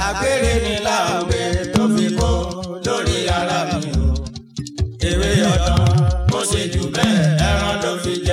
àgbèrè ni láògbé tó fi kó lórí ara mi o ewé ọ̀dàn mo ṣe jù bẹ́ẹ̀ ẹran ló fi jẹ.